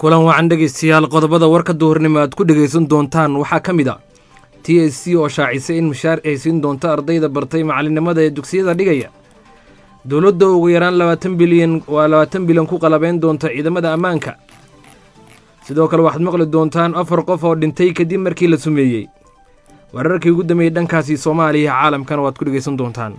kulan wacan dhegaystayaal qodobada warka duhurnimo aad ku dhegaysan doontaan waxaa ka mid a t s c oo shaacisay in mushaar ay siin doonto ardayda bartay macalinimada ee dugsiyada dhigaya dowladda ugu yaraan labaatan bilyan waa labaatan bilyan ku qalabeyn doonta ciidamada ammaanka sidoo kale waxaad maqli doontaan afar qof oo dhintay kadib markii la sumeeyey wararkii ugu dambeeyey dhankaasi soomaaliya caalamkana waad ku dhegaysan doontaan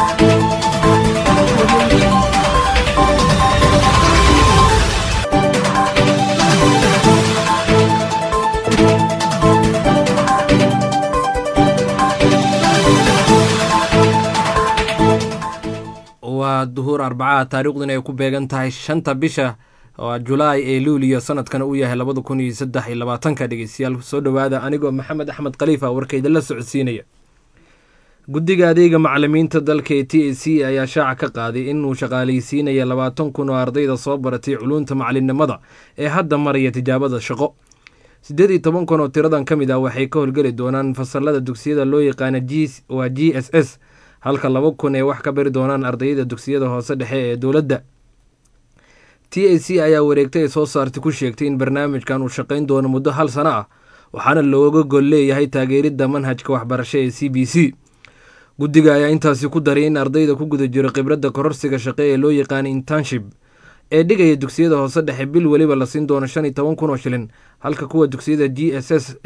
waa duhuur arbacaha taariikhduna ay ku beegan tahay shanta bisha julaay ee luuliyo sanadkana uu yahay labada kun iyo saddex iyo labaatanka dhegeystayaal soo dhowaada anigoo maxamed axmed khaliifa warkayda la socodsiinaya guddiga adeega macalimiinta dalka ee t a c ayaa shaaca ka qaaday inuu shaqaalaysiinaya labaatan kun oo ardayda soo baratay culuunta macalinimada ee hadda maraya tijaabada shaqo siddeed iyo toban kun oo tiradan ka mid ah waxay ka howlgeli doonaan fasalada dugsiyada loo yaqaana waa g s s halka laba kun ay wax ka bari doonaan ardayda dugsiyada hoose dhexe ee dowladda t a c ayaa wareegtay ay soo saartay ku sheegtay in barnaamijkan uu shaqayn doono muddo hal sano ah waxaana looga gol leeyahay taageeridda manhajka waxbarasho ee c b c guddiga ayaa intaasi ku daray in ardayda ku guda jiro khibradda kororsiga shaqe ee loo yaqaana internship ee dhigaya dugsiyada hoose dhexe bil weliba la siin doono shan iyo toban kun oo shilin halka kuwa dugsiyada g s s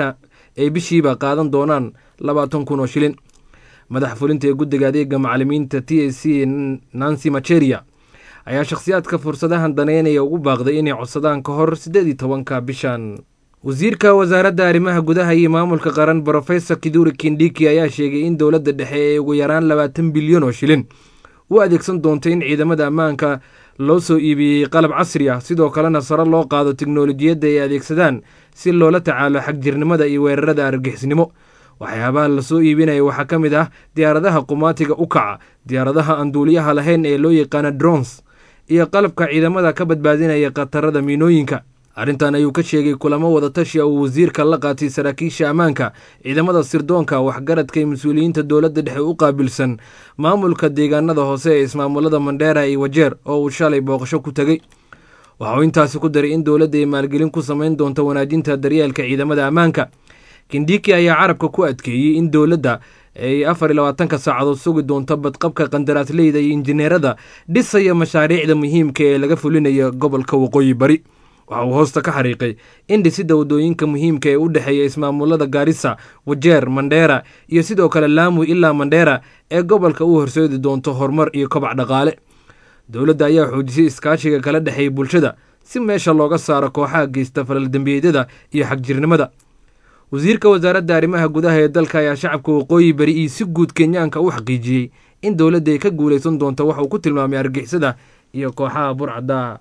ee bishiiba qaadan doonaan labaatan kun oo shilin madax fulinta ee guddiga adeega macalimiinta t a c nancy macheria ayaa shakhsiyaadka fursadahan daneynaya ugu baaqday inay codsadaan ka hor siddeed iyo tobanka bishan wasiirka wasaaradda arrimaha gudaha iyo maamulka qaran brofesor kiduri kindhiki ayaa sheegay in dowladda dhexe ee ugu yaraan labaatan bilyan oo shilin u adeegsan doonto in ciidamada ammaanka loo soo iibiyey qalab casri ah sidoo kalena sare loo qaado teknolojiyadda ay adeegsadaan si loola tacaalo xagjirnimada iyo weerarada argixisnimo waxyaabaha lasoo iibinaya waxaa ka mid ah diyaaradaha qumaatiga u kaca diyaaradaha aan duuliyaha lahayn ee loo yaqaana drons iyo qalabka ciidamada ka badbaadinaya khatarada miinooyinka arrintan ayuu ka sheegay kulamo wadatashi uu wasiirka la qaatay saraakiisha ammaanka ciidamada sirdoonka waxgaradka ee mas-uuliyiinta dowladda dhexe u qaabilsan maamulka deegaanada hoose ee ismaamulada mandheera iyo wajeer oo uu shalay booqasho ku tegey waxa uu intaasi ku daray in dowladda ay maalgelin ku samayn doonto wanaajinta daryeelka ciidamada ammaanka kindhiki ayaa carabka ku adkeeyey in dowladda ay afar iyo labaatanka saacadood sugi doonto badqabka qandaraasleyda iyo injineerada dhisaya mashaariicda muhiimka ee laga fulinayo gobolka waqooyi bari waxa uu hoosta ka xariiqay in dhisidda waddooyinka muhiimka ee u dhexeeya ismaamulada gaarisa wajeer mandheera iyo sidoo kale laamu ilaa mandheera ee gobolka u horseedi doonto horumar iyo kobac dhaqaale dowladda ayaa xoojisay iskaashiga kala dhexeeya bulshada si meesha looga saaro kooxaha geysta falaldembiyeedyada iyo xagjirnimada wasiirka wasaaradda arrimaha gudaha ee dalka ayaa shacabka waqooyi bari iyo si guud kenyaanka u xaqiijiyey in dowladda ay ka guulaysan doonto wax uu ku tilmaamay argixisada iyo kooxaha burcadda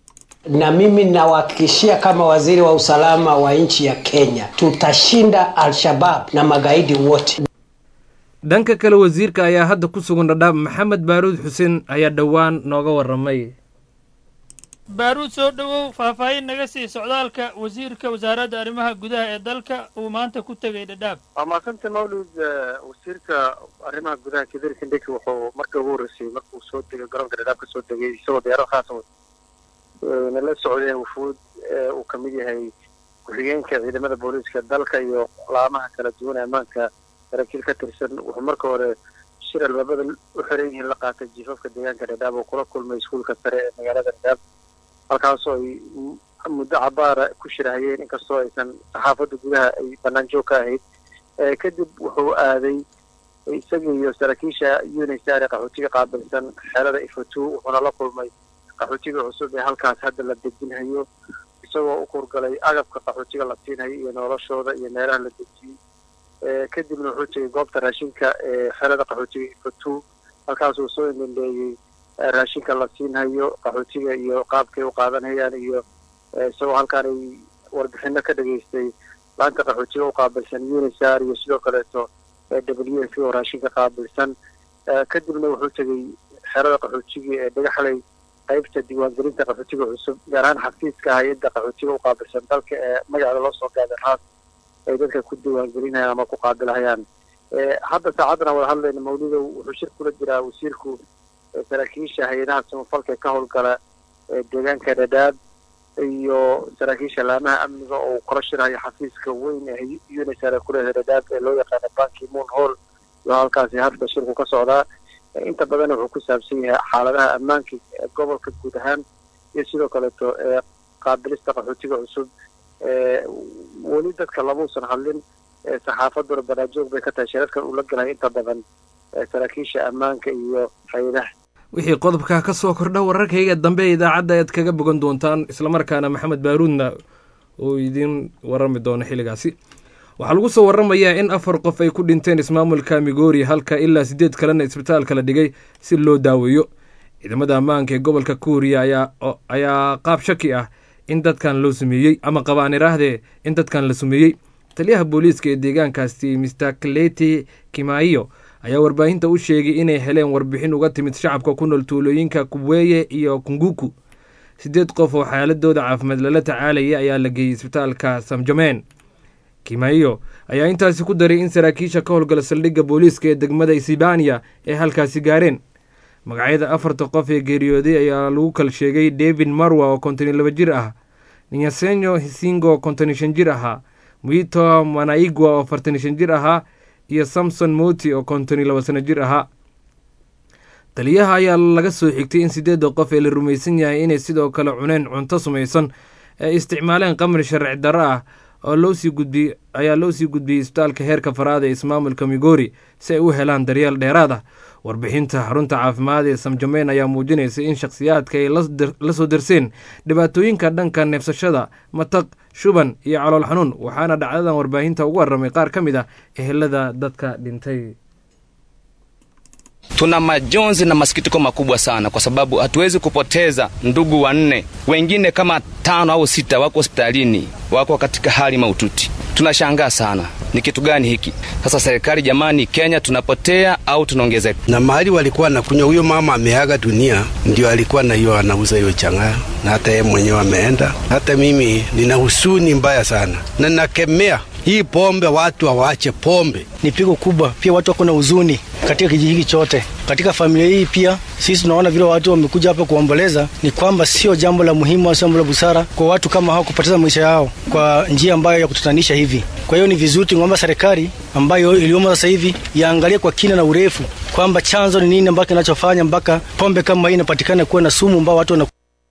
na mimi nawahakikishia kama waziri wa usalama wa nchi ya Kenya tutashinda Al-Shabab na magaidi wote. dhanka kale wasiirka ayaa hadda ku sugan dhadhaab maxamed baaruud xuseen ayaa dhowaan nooga waramay baaruud soo dhowow faahfaahin naga sii socdaalka wasiirka wasaaradda arrimaha gudaha ee dalka uu maanta ku tegay dhadhaab waa maasanta mawlid wasiirka arrimaha gudaha kidir kindhiki wuxuu markii ugu horreysay markuu soo degay garoonka dhadhaab ka soo degay isagoo diyaarad khaasa nala socdeen wufuud uu ka mid yahay ku-xigeenka ciidamada booliiska dalka iyo laamaha kala duwan ee ammaanka saraakiil ka tirsan wuxuu marka hore shir albaabada u xiran yihiin la qaatay jiifafka deegaanka dhadhaab oo kula kulmay iskuulka sare ee magaalada dhadhaab halkaasoo ay muddo cabaara ku shirahayeen inkastoo aysan saxaafadda gudaha ay bannaan joog ka ahayd kadib wuxuu aaday isaga iyo saraakiisha unisar ee qaxootiga qaabilsan xeelada ifatu wuxuuna la kulmay qaxootiga cusub ee halkaas hadda la dejinhayo isagoo u kurgalay agabka qaxootiga la siinhayo iyo noloshooda iyo meelaha la dejiyey kadibna wuxuu tegay goobta raashinka ee xeelada qaxootiga ifatu halkaasuu soo indhandheeyey raashinka la siinhayo qaxootiga iyo qaabkay u qaadanhayaan iyo isagoo halkaan ay warbixino ka dhageystay laanta qaxootiga u qaabilsan unisar iyo sidoo kaleeto w f oo raashinka qaabilsan kadibna wuxuu tegey xerada qaxootiga ee dhagaxley qaybta diiwaangelinta qaxootiga cusub gaar ahaan xafiiska hay-adda qaxootiga u qaabilsan dalka ee magaceeda loo soo gaaday raas ay dadka ku diiwaangelinayaan ama ku qaabilahayaan hadda saacaddan wada hadlayna mawlidow wuxuu shir kula jiraa wasiirku saraakiisha hay-adaha samafalka ee ka howlgala deegaanka dhadhaab iyo saraakiisha laamaha amniga oo kala shirayo xafiiska weyn ee unisar ee kuleedahay dhadhaab ee loo yaqaano banki moon hall iyo halkaasi hadda shirku ka socdaa inta badan wuxuu ku saabsan yahay xaaladaha ammaanka ee gobolka guud ahaan iyo sidoo kaleeto ee qaabilista qaxootiga cusub weli dadka lamuusan hadlin saxaafaduna banaajoog bay ka tahay shirarkan uu la galay inta badan saraakiisha ammaanka iyo hay-adaha wixii qodobkaa ka soo kordha wararkayga dambe ee idaacadda ayaad kaga bogan doontaan islamarkaana maxamed baaruudna uu idiin warami doono xilligaasi waxaa lagu soo waramayaa in afar qof ay ku dhinteen ismaamulka migoori halka ilaa siddeed kalena isbitaalka la dhigay si loo daaweeyo ciidamada ammaanka ee gobolka kuuriya ayaa qaab shaki ah in dadkan loo sameeyey ama qabaan iraahdee in dadkan la sameeyey taliyaha booliiska ee deegaankaasi mister kleti kimaiyo ayaa warbaahinta u sheegay inay heleen warbixin uga timid shacabka ku nool tuulooyinka kubweye iyo kunguku siddeed qof oo xaaladooda caafimaad lala tacaalayay ayaa la geeyey isbitaalka samjameen kimaiyo ayaa intaasi ku daray in saraakiisha ka howlgala saldhigga booliiska ee degmada isibaniya ay halkaasi gaareen magacyada afarta qof ee geeriyooday ayaa lagu kal sheegay david marwa oo konton iyo laba jir ah ninyasenyo hisingo oo konton iyo shan jir ahaa mwito manaigwa oo afartan iyo shan jir ahaa iyo samson moti oo konton iyo laba sano jir ahaa taliyaha ayaa laga soo xigtay in siddeedda qof ee la rumaysan yahay inay sidoo kale cuneen cunto sumaysan ee isticmaaleen qamri sharci darro ah oo loosii gudbiyey ayaa loo sii gudbiyey isbitaalka heerka faraada ee ismaamulka migori si ay u helaan daryeel dheeraad ah warbixinta xarunta caafimaad ee samjameyn ayaa muujinaysa in shakhsiyaadka ay la soo darseen dhibaatooyinka dhanka neefsashada mataq shuban iyo calool xanuun waxaana dhacdadan warbaahinta ugu warramay qaar ka mid ah ehelada dadka dhintay Tuna majonzi na masikitiko makubwa sana, kwa sababu hatuwezi kupoteza ndugu wanne, wengine kama tano au sita wako hospitalini, wako katika hali mahututi. Tunashangaa sana, ni kitu gani hiki sasa? Serikali jamani, Kenya tunapotea au tunaongezeka? Na mahali walikuwa nakunywa, huyo mama ameaga dunia, ndio alikuwa na hiyo anauza hiyo chang'aa, na hata yeye mwenyewe ameenda. Hata mimi nina husuni mbaya sana, na nakemea hii pombe, watu hawache pombe. Ni pigo kubwa, pia watu wako na huzuni katika kijiji hiki chote, katika familia hii pia. Sisi tunaona vile watu wamekuja hapa kuomboleza, ni kwamba sio jambo la muhimu au jambo la busara kwa watu kama hao kupoteza maisha yao kwa njia ambayo ya kutatanisha hivi. Kwa hiyo ni vizuri tungeomba serikali ambayo iliyomo sasa hivi iangalie kwa kina na urefu kwamba chanzo ni nini ambacho kinachofanya mpaka pombe kama hii inapatikana kuwa na sumu ambao watu wana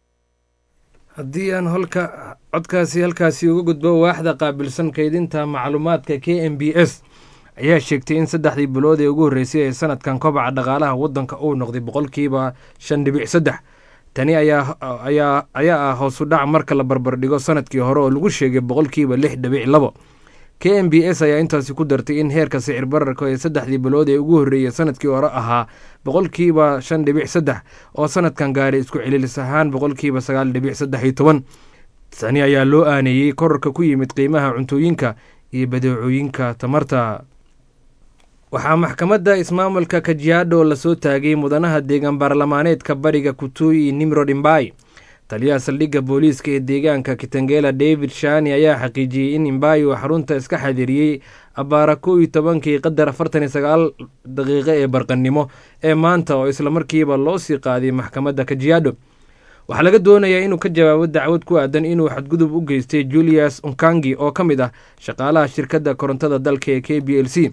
haddii aan holka codkaasi halkaasi uga gudbo waaxda qaabilsan kaydinta macluumaadka k m b s ayaa sheegtay in saddexdii bilood ee ugu horreysay ee sanadkan kobaca dhaqaalaha waddanka uu noqday boqolkiiba shan dhibic saddex tani ayaa ayaa ah hoosu dhac marka la barbardhigo sanadkii hore oo lagu sheegay boqolkiiba lix dhibic labo k m b s ayaa intaasi ku dartay in heerka sicir bararka ee saddexdii bilood ee ugu horreeyay sanadkii hore ahaa boqolkiiba shan dhibic saddex oo sanadkan gaaray isku celilis ahaan boqolkiiba sagaal dhibic saddex iyo toban tani ayaa loo aaneeyey korarka ku yimid qiimaha cuntooyinka iyo badeecooyinka tamarta waxaa maxkamadda ismaamulka kajiado lasoo taagay mudanaha deegaan baarlamaaneedka bariga kutuyi nimrod imbai taliyaha saldhigga booliiska ee deegaanka kitangela david shani ayaa xaqiijiyey in imbai uu xarunta iska xadiriyey abaara kow iyo tobankii qadar afartan iyo sagaal daqiiqo ee barqannimo ee maanta oo islamarkiiba loo sii qaaday maxkamadda kajiado waxaa laga doonayaa inuu ka jawaabo dacwad ku aadan inuu xadgudub u geystay julius unkangi oo ka mid ah shaqaalaha shirkadda korontada dalka ee k b l c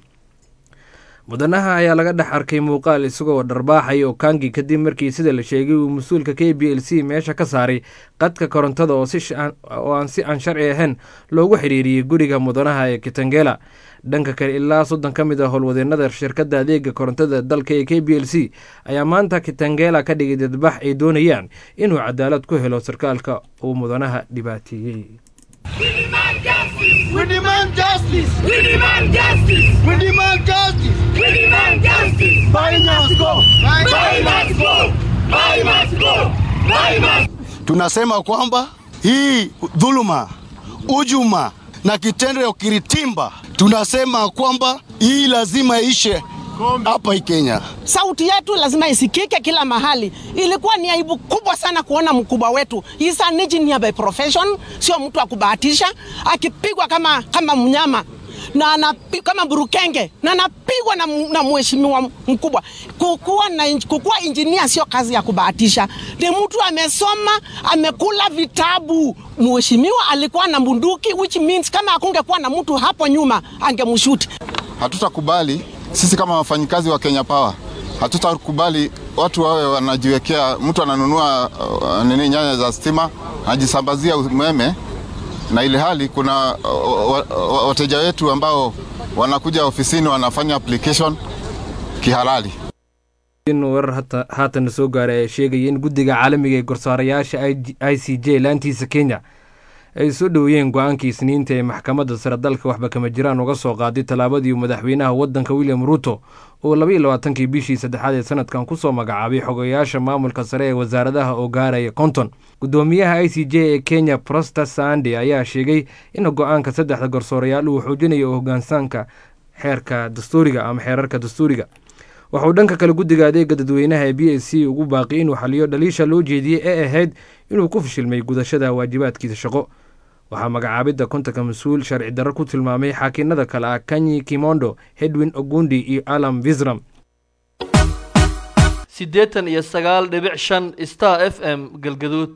mudanaha ayaa laga dhex arkay muuqaal isagoo dharbaaxaya okangi kadib markii sida la sheegay uu mas-uulka k b l c meesha ka saaray qadka korontada oo aan si aan sharci ahayn loogu xiriiriyey guriga mudanaha ee kitangela dhanka kale ilaa soddon ka mid a howlwadeenada shirkadda adeega korontada dalka ee k b l c ayaa maanta kitangela ka dhigay dadbax ay doonayaan inuu cadaalad ku helo sarkaalka uu mudanaha dhibaateeyey We demand justice! We demand justice! We demand justice! We demand justice! We demand justice! Buy must go! Buy must go! Buy must go! Buy must Tunasema kwamba hii dhuluma, ujuma na kitendo ya ukiritimba, tunasema kwamba hii lazima ishe hapa hii Kenya. Sauti yetu lazima isikike kila mahali. Ilikuwa ni aibu kubwa sana kuona mkubwa wetu He's an engineer by profession, sio mtu wa kubahatisha, akipigwa kama, kama mnyama. na anapi, kama Burukenge na anapigwa na, mu- na mheshimiwa mkubwa. Kukuwa, na, inj- kukuwa injinia sio kazi ya kubahatisha, ni mtu amesoma, amekula vitabu. Mheshimiwa alikuwa na bunduki, which means kama akungekuwa na mtu hapo nyuma angemshuti. Hatutakubali sisi kama wafanyikazi wa Kenya Power, hatutakubali watu wawe wanajiwekea, mtu ananunua uh, nini nyaya za stima anajisambazia umeme, na ile hali kuna uh, wa- wa- wateja wetu ambao wanakuja ofisini wanafanya application kihalali. in warar hata- haatan soo gaaray ayaa sheegaya in guddiga caalamiga ee gorsaarayaasha i c j laantiisa kenya ay soo dhoweeyeen go-aankii isniinta ee maxkamadda sare dalka waxba kama jiraan uga soo qaaday tallaabadii uu madaxweynaha waddanka william ruto oo labaiyo labaatankii bishii saddexaad ee sanadkan kusoo magacaabay xogayaasha maamulka sare ee wasaaradaha oo gaaraya konton guddoomiyaha i c j ee kenya prosta sande ayaa sheegay in go-aanka saddexda garsoorayaal uu xoojinayo hoggaansaanka xeerka dastuuriga ama xeerarka dastuuriga waxauu dhanka kale guddiga adeega dadweynaha ee b s c ugu baaqi inuu xaliyo dhaliisha loo jeediyey ee ahayd inuu ku fashilmay gudashada waajibaadkiisa shaqo waxaa magacaabidda kontanka mas-uul sharci darro ku tilmaamay xaakinada kale ah kanyi kimondo hedwin ogundi iyo alam visram siddeetan iyo sagaal dhibic shan star f m galgaduud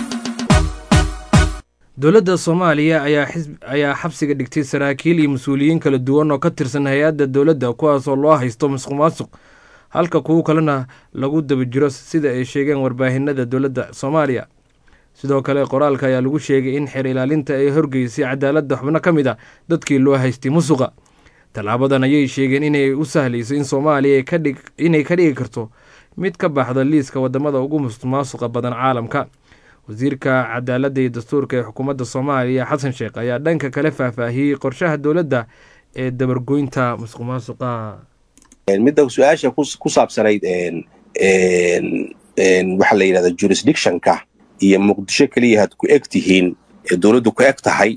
dowladda soomaaliya ayaa xisb ayaa xabsiga dhigtay saraakiil iyo mas-uuliyiin kala duwan oo ka tirsan hay-adda dowladda kuwaasoo loo haysto masuq maasuq halka kuwo kalena lagu daba jiro sida ay sheegeen warbaahinada dowladda soomaaliya sidoo kale qoraalka ayaa lagu sheegay in xeer ilaalinta ay horgeysay cadaaladda xubno ka mid a dadkii loo haystay musuqa tallaabadan ayay sheegeen inay u sahlayso in soomaaliya ay ka dhig- inay ka dhigi karto mid ka baxda liiska wadamada ugu musuq maasuqa badan caalamka wasiirka cadaaladda iyo dastuurka ee xukuumadda soomaaliya xasan sheekh ayaa dhanka kale faahfaahiyey qorshaha dowladda ee dabargoynta musuq maasuqa midda su-aasha ku ku saabsanayd een, een, een, waxa la yidhahda jurisdictionka iyo muqdisho keliya had ku eg tihiin ee dowladdu ku eg tahay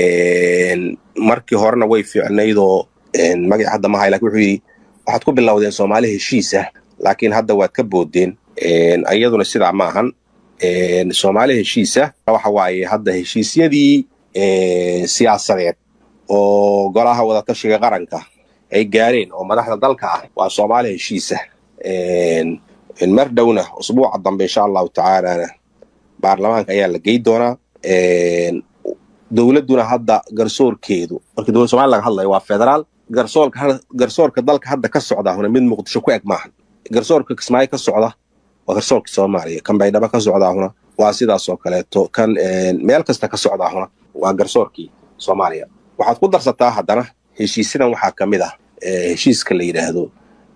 een, markii horena way fiicnaydoo een, magac hadda mahay lakin wuxuu yidhi waxaad ku bilowdeen soomaali heshiisa laakiin hadda waad ka boodeen een, iyaduna sidaa maahan een, soomaali heshiisa waxa waaye hadda heshiisyadii een, siyaasadeed oo golaha wadatashiga qaranka ay gaareen oo madaxda dalka ah waa soomaali heshiisa Een, een mar dhowna usbuuca dambe insha allahu tacaalana baarlamaanka ayaa la gey doonaa Een, dowladduna hadda garsoorkeedu markii dowladda somalia laga hadlayo waa federaal garsoorka ha- garsoorka dalka hadda ka socda huna mid muqdisho ku eg maahan garsoorka kismaayo ka socda waa garsoorka soomaaliya kan baydhabo ka socda huna waa sidaas oo kaleeto kan een, meel kasta ka socda huna waa garsoorkii soomaaliya waxaad ku darsataa haddana heshiisyadan waxaa ka mid ah eh, heshiiska la yidhaahdo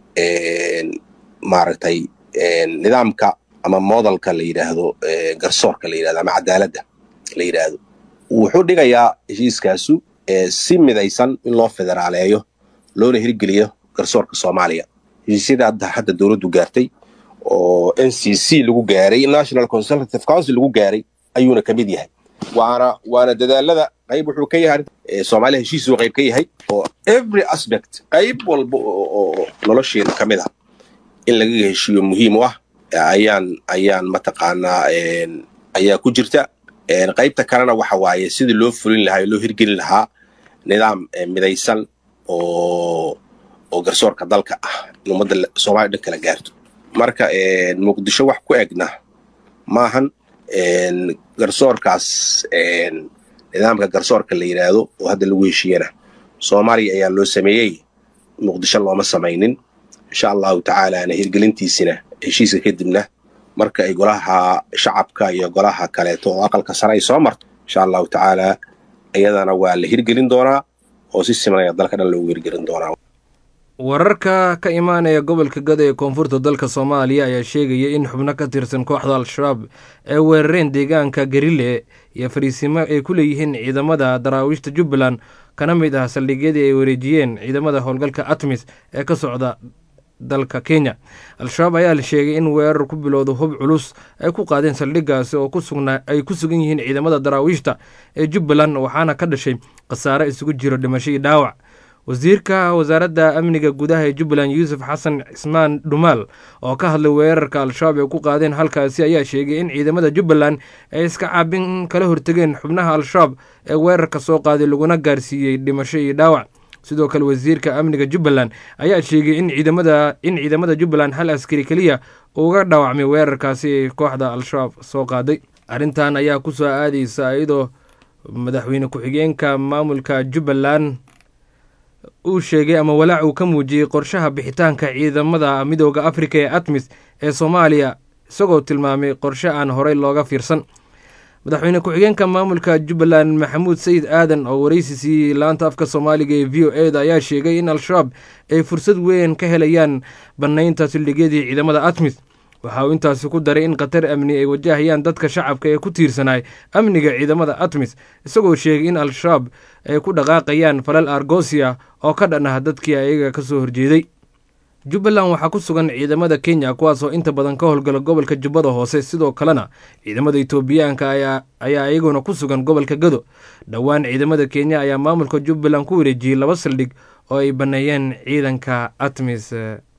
een, maaragtay een, nidaamka ama modelka la yidhaahdo eh, garsoorka la yidhahdo ama cadaaladda la yidhaahdo wuxuu dhigayaa heshiiskaasu eh, si midaysan in loo federaaleeyo loona hirgeliyo garsoorka soomaaliya heshiisyada hadda hadda dowladdu gaartay oo n c c lagu gaaray national consultative council lagu gaaray ayuuna ka mid yahay waana waana dadaalada qayb wuxuu ka yahay eh, soomaaliya heshiisuu qayb ka yahay oo every aspect qayb walba oo oo nolosheeda ka mid ah in laga heshiiyo muhiim u ah ayaan ayaan mataqaanaa een, ayaa ku jirta Een, qaybta kalena waxa waaye sidii loo fulin lahaa loo hirgelin lahaa nidaam eh, midaysan oo oo garsoorka dalka ah in ummadda la- soomaaliya dhan kala gaarto marka een, muqdisho wax ku egna maahan een, garsoorkaas een, nidaamka garsoorka la yidhaahdo oo hadda lagu heshiiyana soomaaliya ayaa loo sameeyey muqdisho looma samaynin insha allahu tacaalaana hirgelintiisina heshiiska kadibna marka ay golaha shacabka iyo golaha kaleeto oo aqalka sare ay soo marto insha allahu tacaala iyadana waa la hirgelin doonaa oo si siman ayaa dalka dhan loogu hirgelin doonaa wararka ka imaanaya gobolka gada ee koonfurta dalka soomaaliya ayaa sheegaya in xubno ka tirsan kooxda al-shabaab ay weerareen deegaanka garile iyo fariisimo ay ku leeyihiin ciidamada daraawiishta jubbaland kana mid ah saldhigyadii ay wareejiyeen ciidamada howlgalka atmis ee ka socda dalka kenya al-shabaab ayaa la sheegay in weerar ku bilowda hub culus ay ku qaadeen saldhiggaasi oo ku sugnaa ay ku sugan yihiin ciidamada daraawiishta ee jubbaland waxaana ka dhashay khasaare isugu jiro dhimasho iyo dhaawac wasiirka wasaaradda amniga gudaha ee jubbaland yuusuf xasan cismaan dhumaal oo ka hadlay weerarka al-shabaab ay ku qaadeen halkaasi ayaa sheegay in ciidamada jubbaland ay iska caabin kala hortegeen xubnaha al-shabaab ee weerarka soo qaaday laguna gaarsiiyey dhimasho iyo dhaawac sidoo kale wasiirka amniga jubbaland ayaa sheegay in ciidamada in ciidamada jubbaland hal askari keliya uga dhaawacmay weerarkaasi ay kooxda al-shabaab soo qaaday arrintan ayaa ku soo aadaysa iyadoo madaxweyne ku-xigeenka maamulka jubbaland uu sheegay ama walaac uu ka muujiyey qorshaha bixitaanka ciidamada midooda afrika ee atmis ee soomaaliya isagoo tilmaamay qorshe aan horey looga fiirsan madaxweyne ku-xigeenka maamulka jubbaland maxamuud sayid aadan oo wareysi siiyey laanta afka soomaaliga ee v o e da ayaa sheegay in al-shabaab ay fursad weyn ka helayaan bannaynta sildhigyadii ciidamada atmis waxa uu intaasi ku daray in khatar amni ay wajahayaan dadka shacabka ee ku tiirsanay amniga ciidamada atmis isagoo sheegay in al-shabaab ay ku dhaqaaqayaan falal argosia oo ka dhan ah dadkii ayaga ka soo horjeeday jubbaland waxaa ku sugan ciidamada kenya kuwaasoo inta badan ka howlgala gobolka jubbada hoose sidoo kalena ciidamada etoobiyaanka ayaa iyaguna ku sugan gobolka gado dhowaan ciidamada kenya ayaa maamulka jubbaland ku wareejiyey laba saldhig oo ay banneeyeen ciidanka atmis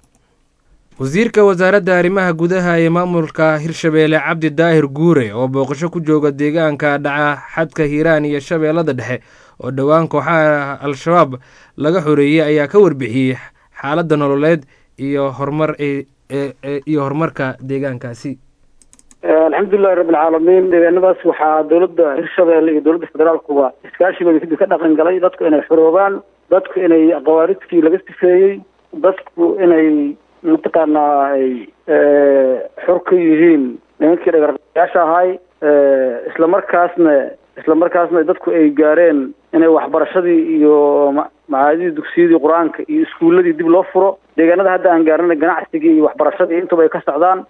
wasiirka wasaaradda arrimaha gudaha ee maamulka hirshabeelle cabdi daahir guure oo booqasho ku jooga deegaanka dhaca xadka hiiraan iyo shabeellada dhexe oo dhowaan kooxaha al-shabaab laga xoreeyey ayaa ka warbixiyey xaaladda nololeed iyo horumar iyo horumarka deegaankaasi alxamdulilahi rabbilcaalamiin deegaanadaas waxaa dowladda hirshabeelle iyo dowladda federaalkuba iskaashigooda kadib ka dhaqan galay dadku inay xoroobaan dadku inay qawaaridkii laga sifeeyey dadku inay mataqaanaa ay xor ka yihiin nimankii dhagaryaasha ahay isla markaasna isla markaasna dadku ay gaareen inay waxbarashadii iyo macaadidii dugsiyadii qur-aanka iyo iskuuladii dib loo furo deegaanada hadda aan gaarnay ganacsigii iyo waxbarashadii intuba ay ka socdaan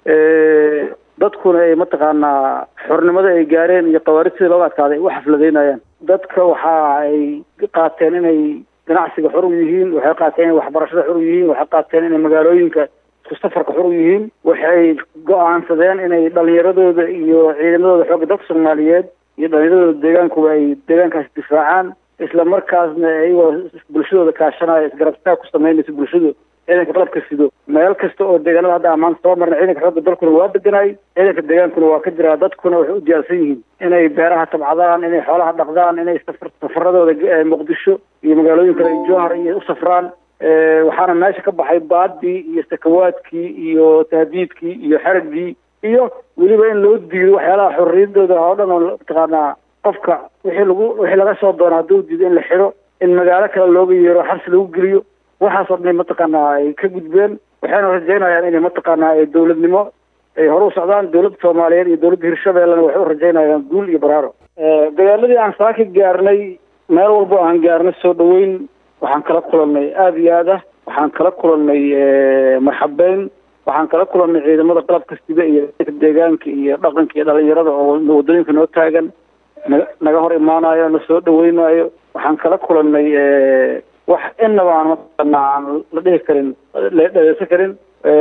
dadkuna ay mataqaanaa xornimada ay gaareen iyo qawaarid sidii looga adkaaday ay u xafladeynayaan dadka waxa ay qaateen inay ganacsiga xor u yihiin waxay qaateen inay waxbarashada xor u yihiin waxay qaateen inay magaalooyinka isku safarka xor u yihiin waxay go-aansadeen inay dhalinyaradooda iyo ciidamadooda xoogga dadka soomaaliyeed iyo dhalinyaradooda deegaankuba ay deegaankaas difaacaan isla markaasna iyagoo bulshadooda kaashanaya isgarabtaag ku sameynaysa bulshadu ciidanka qalabka sido meel kasta oo deegaanada hadda ammaan soo marna ciidanka xoogga dalkuna waa deganay ciidanka deegaankuna waa ka jiraa dadkuna waxay u diyaarsan yihiin inay beeraha tabcadaan inay xoolaha dhaqdaan inay safar safaradooda muqdisho iyo magaalooyin kale jowhar iyo u safraan waxaana meesha ka baxay baadii iyo sakawaadkii iyo tahdiidkii iyo xeragii iyo weliba in loo diido waxyaalaha xorriyadooda oo dhan oo mataqaanaa qofka wixii lagu wixii laga soo doono hadduu diido in la xidho in magaalo kale looga yeero xabsi lagu geliyo waxaasoo dhan mataqaanaa ay ka gudbeen waxayna rajaynayaan inay mataqaanaa ay dowladnimo ay hore u socdaan dowladda soomaaliyeed iyo dowladda hirshabeellena waxay u rajaynayaan guul iyo baraaro dagaaladii aan saaka gaarnay meel walbo aan gaarnay soo dhaweyn waxaan kala kulannay aada iyo aad ah waxaan kala kulannay marxabeyn waxaan kala kulannay ciidamada qalabka sida iyo deegaanka iyo dhaqanka iyo dhalinyarada oo wadooyinka noo taagan na naga hor imaanayo na soo dhaweynayo waxaan kala kulannay wax inaba aan mataqaanaa aan la dhihi karin la dhageysan karin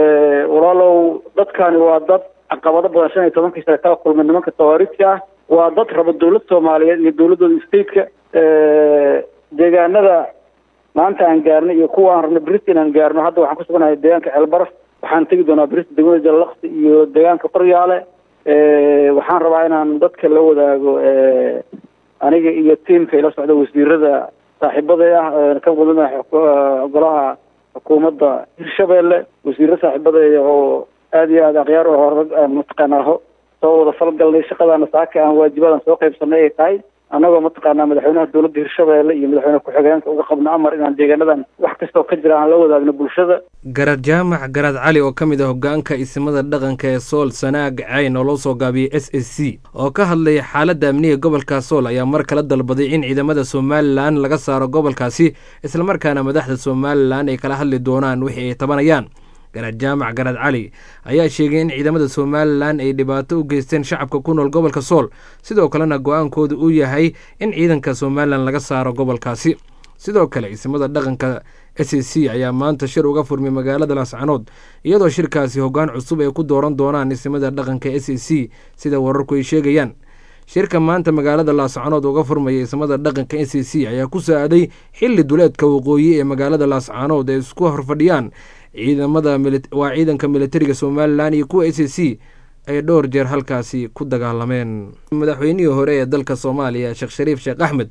walaalow dadkani waa dad caqabado badan shan iyo tobankii sane kala kulmay nimanka tawaaridka ah waa dad raba dowlad soomaaliyeed iyo dowladooda stateka deegaanada maanta aan gaarnay iyo kuwa aan rabnay brist inaan gaarno hadda waxaan ku suganahay deegaanka ceelbaraf waxaan tegi doonaa brist degmada jallaqsi iyo deegaanka qoryaale waxaan rabaa inaan dadka la wadaago aniga iyo tiamka ila socda wasiirada saaxiibaday ah ka wadana golaha xukuumadda hirshabeelle wasiiro saaxiibaday oo aada iyo aada akhyaar oo hore mataqaanaa soo wada falgalnay shaqadaana saaka aan waajibadan soo qaybsanay ay tahay annagoo mataqaanaa madaxweynaha dowladda hirshabeelle iyo madaxweyne ku-xigeenka uga qabno amar inaan deegaanadan wax kastoo ka jira aan la wadaagno bulshada garad jaamac garad cali oo ka mid ah hogaanka isimada dhaqanka ee sool sanaag cayn oo loo soo gaabiyey s s c oo ka hadlaya xaaladda amniga gobolka sool ayaa mar kale dalbaday in ciidamada somalilan laga saaro gobolkaasi islamarkaana madaxda somalilan ay kala hadli doonaan wixii ay tabanayaan garad jaamac garad cali ayaa sheegay in ciidamada somalilan ay dhibaato u geysteen shacabka ku nool gobolka sool sidoo kalena go-aankooda uu yahay in ciidanka somalilan laga saaro gobolkaasi sidoo kale isimada dhaqanka s c ayaa maanta shir uga furmay magaalada laascanood iyadoo shirkaasi hoggaan cusub ay ku dooran doonaan isimada dhaqanka s c sida wararku ay sheegayaan shirka maanta magaalada laascanood uga furmaya ismada dhaqanka s c ayaa ku saaday xilli duleedka waqooyi ee magaalada laascanood ay isku horfadhiyaan ciidamada waa ciidanka militariga somalilan iyo kuwa s c ay dhowr jeer halkaasi ku dagaalameen madaxweynihii hore ee dalka soomaaliya sheekh shariif sheekh axmed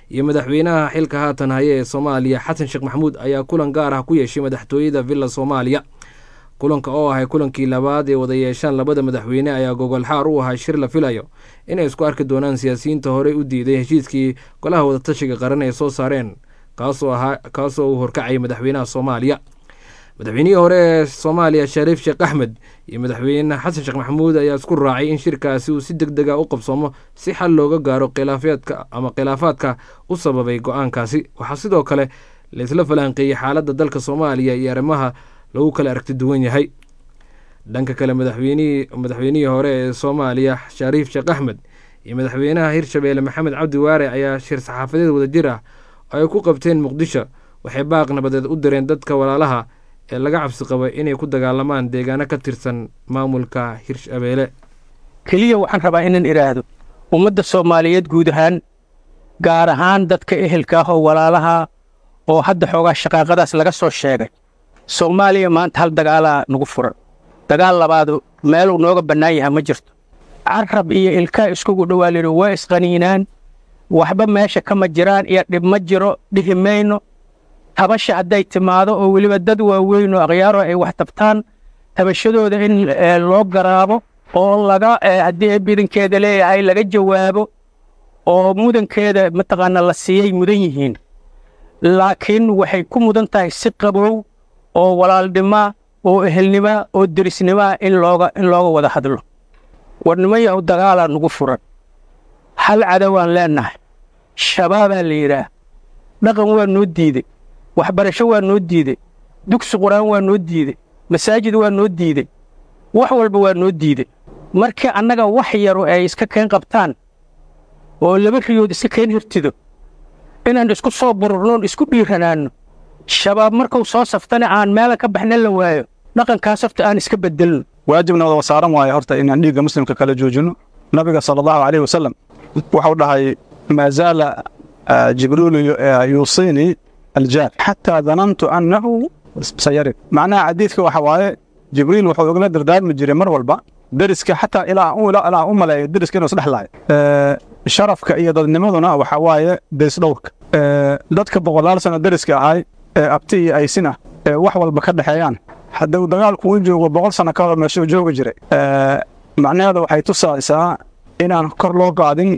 iyo madaxweynaha xilka haatan haya ee soomaaliya xasan sheekh maxamuud ayaa kulan gaar ah ku yeeshay madaxtooyada villa soomaaliya kulanka oo ahay kulankii labaad ee wada yeeshaan labada madaxweyne ayaa gogolxaar u ahaa shir la filayo inay isku arki doonaan siyaasiyiinta horey u diiday heshiiskii golaha wadatashiga qaran ay soo saareen kaasoo ahaa kaasoo uu horkacayay madaxweynaha soomaaliya madaxweynihii hore ee soomaaliya shariif sheekh axmed iyo madaxweyne xasan sheekh maxamuud ayaa isku raacay in shirkaasi uu si deg dega u qabsoomo si xal looga gaaro khilaafeedka ama khilaafaadka u sababay go-aankaasi waxaa sidoo kale laisla falanqeeyey xaaladda dalka soomaaliya iyo arrimaha lagu kala aragti duwan yahay dhanka kale madaxweynihii madaxweynihii hore ee soomaaliya shariif sheekh axmed iyo madaxweynaha hirshabeelle maxamed cabdi waare ayaa shir saxaafadeed wadajir ah oo ay ku qabteen muqdisho waxay baaq nabadeed u direen dadka walaalaha ee laga cabsi qaba inay ku dagaalamaan deegaano ka tirsan maamulka hirshabeelle keliya waxaan rabaa inaan idhaahdo ummadda soomaaliyeed guud ahaan gaar ahaan dadka ehelka ah oo walaalaha oo hadda xoogaa shaqaaqadaas laga soo sheegay soomaaliya maanta hal dagaalaa nagu furan dagaal labaadu meeluu nooga bannaan yaha ma jirto carab iyo ilkaa iskugu dhowaa lidhi waa isqaniinaan waxba meesha kama jiraan iyo dhib ma jiro dhihi mayno tabasha hadday timaado oo weliba dad waaweyn oo akhyaaro ay wax tabtaan tabashadooda in loo garaabo oo laga haddii bidankeeda leeyahay laga jawaabo oo mudankeeda mataqaana la siiyey mudan yihiin laakiin waxay ku mudan tahay si qabow oo walaalnima oo ehelnima oo derisnima in looga in looga wada hadlo warnimo yahu dagaalaa nugu furan hal cadowaan leennahay shabaabaa la yidhaah dhaqan waa noo diidey waxbarasho waa noo diidey dugsi qur-aan waa noo diidey masaajid waa noo diidey wax walba waa noo diidey markii annaga wax yaru ay iska keen qabtaan oo laba riyood iska keen hirtido inaan isku soo bururnoon isku dhiiranaanno shabaab markuu soo saftana aan meela ka baxna la waayo dhaqankaas horta aan iska beddelno waajibna wada saaran waayo horta inaan dhiigga muslimka kala joojinno nabiga sala allahu calayhi wasalam wuxuu dhahay maa zaala jibriilu yuusiinii aljaar xataa danantu annahu sayarid macnaha xadiidka waxa waaye jibriil wuxuu igala dardaarmi jiray mar walba deriska xataa ilaa ilaa u maleeyo deriska inuu isdhexlaayo sharafka iyo dadnimaduna waxa waaye deris dhowrka dadka boqolaal sano deriska ahay ee abti iyo aysina ee wax walba ka dhexeeyaan hadduu dagaalku u joogo boqol sano ka hor meeshuu joogi jiray macnaheedu waxay tusaysaa inaan kor loo qaadin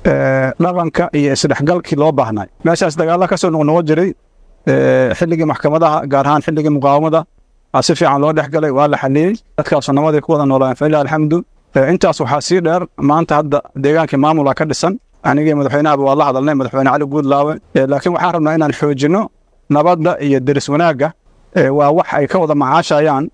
dhaqanka iyo isdhexgalkii loo baahnay meeshaas dagaalla ka soo noqnoqon jiray xilligii maxkamadaha gaar ahaan xilligii muqaawamada si fiican loo dhex galay waa la xaliyey dadkaasu namadii ku wada noolaan falilah alxamdu intaas waxaa sii dheer maanta hadda deegaankii maamula ka dhisan anigii madaxweynahaba waa la hadalnay madaxweyne cali guudlaawe laakiin waxaan rabnaa inaan xoojinno nabadda iyo deris wanaagga waa wax ay ka wada macaashayaan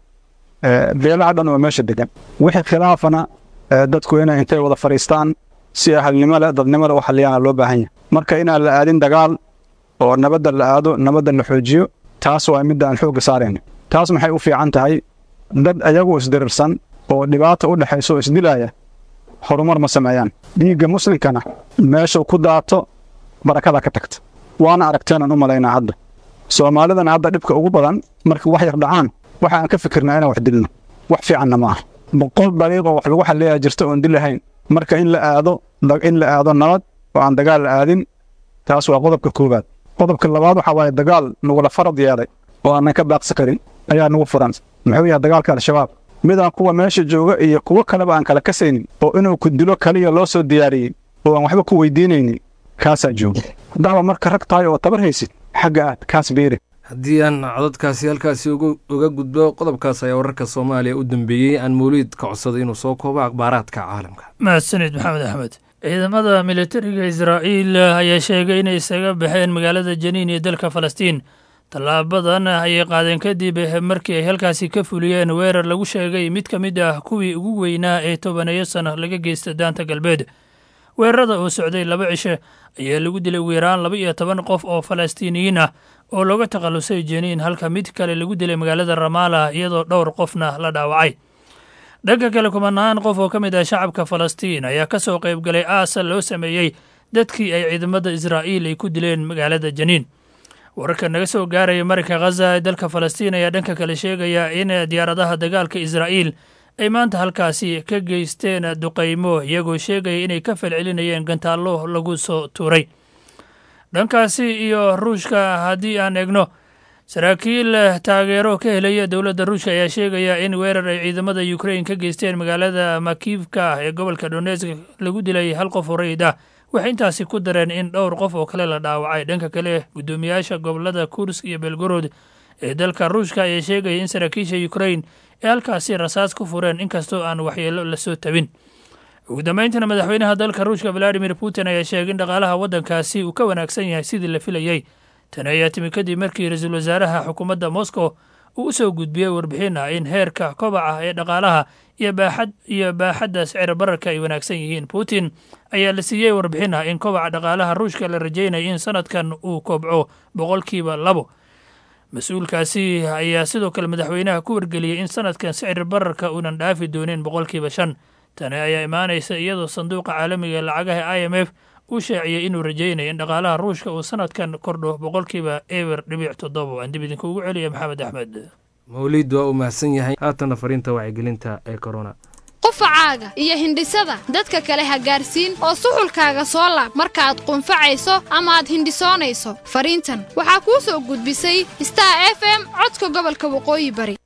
beelaha dhan oo meesha degan wixii khilaafana dadku inay intay wada fadhiistaan si ahalnimo leh dadnimo leh u xaliyaana loo baahan yahay marka inaan la aadin dagaal oo nabadda la aado nabadda la xoojiyo taas waa midda aan xoogga saarayna taas maxay u fiican tahay dad ayagu isdirirsan oo dhibaata u dhexayso oo isdilaaya horumar ma sameeyaan dhiigga muslimkana meeshuu ku daato barakada ka tagta waana aragteenaan u malaynaa hadda soomaalidana hadda dhibka ugu badan markii wax yar dhacaan waxa aan ka fikirnaa inaan wax dilno wax fiicanna ma aha boqol dariiqoo wax lagu xalleeyaa jirta oon dilahayn marka in la aado in la aado nabad oo aan dagaal la aadin taas waa qodobka koowaad qodobka labaad waxaa waaye dagaal nagula farad yeelay oo aanan ka baaqsi karin ayaa nagu furan muxuu yahay dagaalka al-shabaab midaan kuwa meesha jooga iyo kuwo kaleba aan kala kasaynin oo inuu ku dilo kaliya loo soo diyaariyey oo aan waxba ku weydiinaynin kaasaa jooga haddaaba marka rag tahay oo tabar haysid xagga aad kaas beeri haddii aan codadkaasi halkaasi uga gudbo qodobkaas ayaa wararka soomaaliya u dambeeyey aan mawliid ka codsaday inuu soo koobo akhbaaraadka caalamka mahadsanid maxamed axmed ciidamada militariga israa'iil ayaa sheegay inay isaga baxeen magaalada janiin iyo dalka falastiin tallaabadan ayay qaadeen kadib markii ay halkaasi ka fuliyeen weerar lagu sheegay mid ka mid ah kuwii ugu weynaa ee tobaneeyo sano laga geysta daanta galbeed weerarada oo socday laba cishe ayaa lagu dilay ugu yaraan laba iyo toban qof oo falastiiniyiin ah oo looga takhallusay jeniin halka mid kale lagu dilay magaalada ramaala iyadoo dhowr qofna la dhaawacay dhanka kale kumanaan qof oo ka mid ah shacabka falastiin ayaa ka soo qayb galay aasa loo sameeyey dadkii ay ciidamada israa'iil ay ku dileen magaalada janiin wararka naga soo gaaraya marinka khaza ee dalka falastiin ayaa dhanka kale sheegaya in diyaaradaha dagaalka israa'iil ay maanta halkaasi ka geysteen duqaymo iyagoo sheegaya inay ka falcelinayeen gantaallo lagu soo tuuray dhankaasi iyo ruushka haddii aan egno saraakiil taageero ka helaya dowladda ruushka ayaa sheegaya in weerar ay ciidamada ukrain ka geysteen magaalada makiivka ee gobolka donetsk lagu dilay hal qof oo rayid ah waxay intaasi ku dareen in dhowr qof oo kale la dhaawacay dhanka kale guddoomiyaasha gobolada kursk iyo belgorod ee dalka ruushka ayaa sheegaya in saraakiisha ukrain ee halkaasi rasaas ku fureen inkastoo aan waxyeelo lasoo tabin ugu dambeyntiina madaxweynaha dalka ruushka valadimir putin ayaa sheegay in dhaqaalaha waddankaasi uu ka wanaagsan yahay sidii la filayey tani ayaa timi kadib markii ra-iisul wasaaraha xukuumadda moscow uu u soo gudbiyey warbixin ah in heerka kobaca ee dhaqaalaha iyo baaxad iyo baaxadda sicir bararka ay wanaagsan yihiin putin ayaa la siiyey warbixin ah in kobaca dhaqaalaha ruushka la rajaynaya in sanadkan uu kobco boqolkiiba labo mas-uulkaasi ayaa sidoo kale madaxweynaha ku wargeliyey in sanadkan sicir bararka uunan dhaafi doonin boqolkiiba shan tani ayaa imaanaysa iyadoo sanduuqa caalamiga ee lacagaha i m f uu shaaciyey inuu rajaynayo in dhaqaalaha ruushka uu sanadkan kordho boqolkiiba eber dhibic toddoba aan dib idinkuugu celiya maxamed axmed mawliid waa uu mahadsan yahay haatana fariinta wacyigelinta ee corona qufacaaga iyo hindhisada dadka kale ha gaarsiin oo suxulkaaga soo laab markaaad qunfacayso ama aad hindhisoonayso fariintan waxaa kuu soo gudbisay star f m codka gobolka waqooyi bari